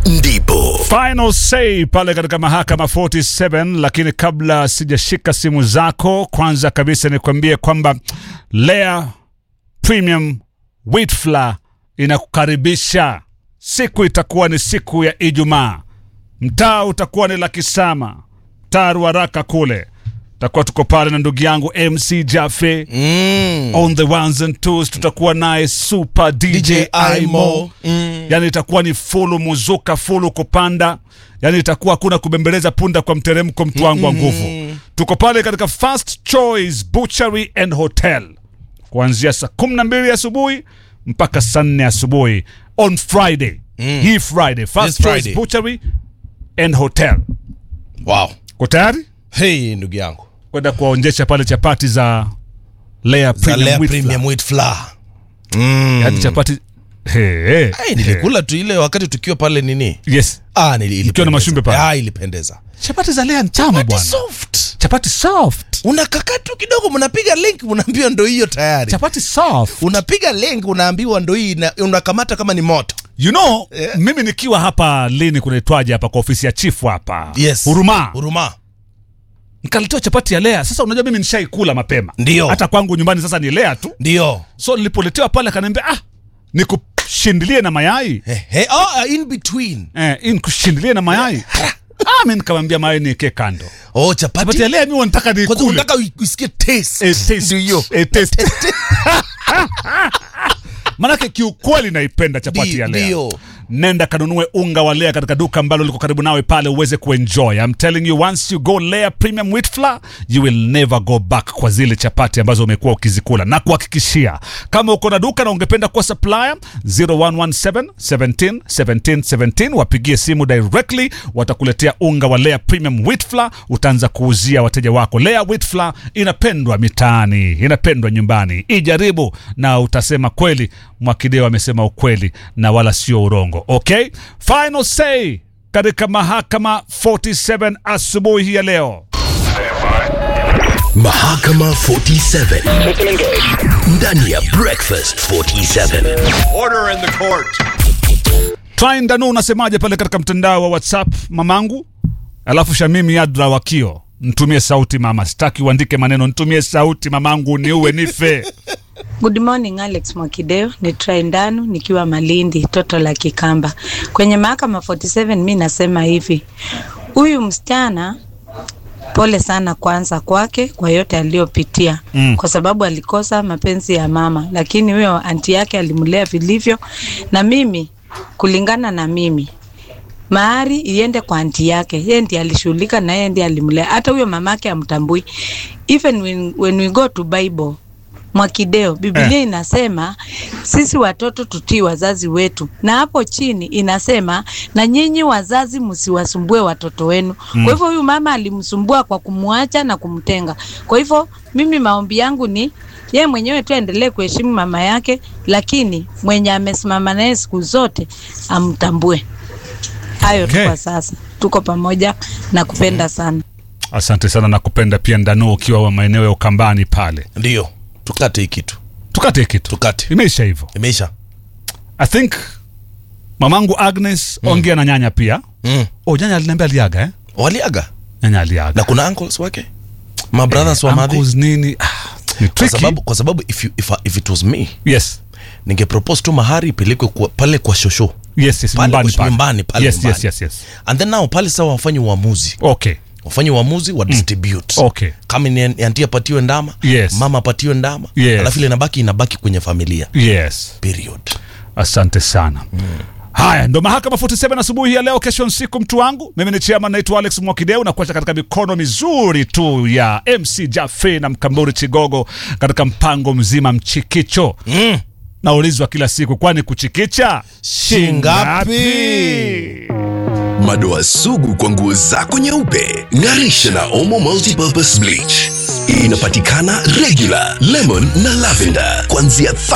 ndipo Final say pale katika mahakama 47. Lakini kabla sijashika simu zako, kwanza kabisa nikwambie kwamba Lea Premium Wheat Flour inakukaribisha. Siku itakuwa ni siku ya Ijumaa, mtaa utakuwa ni Lakisama, mtaa Ruaraka kule takuwa tuko pale na ndugu yangu MC Jaffe Mm. on the ones and twos, tutakuwa naye super DJ, DJ Imo Imo. Mm. yani itakuwa ni fulu muzuka fulu kupanda yani itakuwa hakuna kubembeleza punda kwa mteremko mtu wangu wa nguvu tuko pale katika first choice butchery and hotel kuanzia saa kumi na mbili asubuhi mpaka saa nne asubuhi on friday hii friday first This choice Friday. butchery and hotel Wow. ko tayari Hey, ndugu yangu. kwenda kuwaonjesha pale chapati za Lea Za Premium Lea Wheat Premium Flour. Wheat Flour. Mm. Yaani chapati Hey, hey, Hey, nilikula tu ile wakati tukiwa pale nini? yes Ah, nili, ilipendeza. na mashumbe pale. Ah, ilipendeza. chapati za Lea ni tamu Chapati bwana soft. chapati soft Unakaka tu kidogo mnapiga link unaambiwa ndo hiyo tayari. chapati soft Unapiga link unaambiwa ndo hii na- unakamata kama ni moto. you know Yeah. mimi nikiwa hapa lini kunaitwaje hapa kwa ofisi ya chifu hapa Yes. huruma Huruma. nikaletewa chapati ya lea sasa unajua mimi nishaikula mapema Ndio. hata kwangu nyumbani sasa ni lea tu Ndio. so nilipoletewa pale akaniambia ah nikushindilie na mayai Hey, hey, oh, in between. eh, hii nikushindilie na mayai ah, mi nikamwambia mayai nieke kando Oh, chapati. chapati ya lea mi wanataka Kwanza nikule unataka u- usikie taste. Eh, taste. Ndio hiyo. Eh, taste. manake kiukweli naipenda chapati Ndio, ya lea ndio. nenda kanunue unga wa lea katika duka ambalo liko karibu nawe pale uweze kuenjoy I'm telling you once you go lea premium wheat flour you will never go back kwa zile chapati ambazo umekuwa ukizikula na kuhakikishia kama uko na duka na ungependa kuwa supplier 0117 17 17 17 wapigie simu directly watakuletea unga wa lea premium wheat flour utaanza kuuzia wateja wako lea wheat flour inapendwa mitaani inapendwa nyumbani ijaribu na utasema kweli mwakideo amesema ukweli na wala sio urongo okay final say katika mahakama 47 asubuhi hii ya leo mahakama 47 ndani ya breakfast 47 Order in the court. Twain Danu unasemaje pale katika mtandao wa whatsapp mamangu alafu shamimi adra wakio ntumie sauti mama sitaki uandike maneno ntumie sauti mamangu niuwe nife Good morning Alex Mwakideo, ni Traindanu nikiwa Malindi, toto la Kikamba. Kwenye mahakama 47 mi nasema hivi, huyu msichana pole sana kwanza kwake kwa yote aliyopitia Mm. kwa sababu alikosa mapenzi ya mama, lakini huyo anti yake alimlea vilivyo, na mimi kulingana na mimi mahari iende kwa anti yake, yeye ndiye alishughulika na yeye ndiye alimlea. Hata huyo mamake amtambui. Even when, when we go to Bible Mwakideo, Biblia Eh. inasema sisi watoto tutii wazazi wetu, na hapo chini inasema na nyinyi wazazi msiwasumbue watoto wenu. Kwa hivyo huyu mama alimsumbua kwa kumwacha na kumtenga. Kwa hivyo mimi maombi yangu ni yeye mwenyewe tu aendelee kuheshimu mama yake, lakini mwenye amesimama naye siku zote amtambue. Hayo Okay. tu kwa sasa, tuko pamoja na kupenda sana. asante sana na kupenda pia ndanu ukiwa wa maeneo ya ukambani pale Ndio. Tukate hii kitu. tukate kitu Tukate. imeisha hivyo Imeisha. i think mamangu agnes ongea na nyanya pia Mm. oh nyanya aliniambia aliaga eh? Waliaga. nyanya aliaga Na kuna uncles wake? My brothers wa madhi. Uncles nini ah, ni Kwa tricky. sababu kwa sababu if you, if, if it was me yes ninge propose tu mahari ipelekwe kwa, pale kwa shosho yes yes Pale nyumbani kwa- pale. nyumbani, pale yes, nyumbani. yes yes yes and then now pale sawa wafanye uamuzi okay wafanye uamuzi wa distribute Okay. kama ni anti apatiwe ndama Yes. mama apatiwe ndama Yes. alafu ile inabaki inabaki kwenye familia yes period asante sana haya ndo mahakama 47 asubuhi ya leo kesho nsiku mtu wangu mimi ni chairman naitwa alex mwakideu na kuacha katika mikono mizuri tu ya mc jafe na mkamburi chigogo katika mpango mzima mchikicho mm. naulizwa kila siku kwani kuchikicha Shingapi? madoa sugu kwa nguo zako nyeupe ng'arisha na omo multipurpose bleach inapatikana regular lemon na lavender kuanzia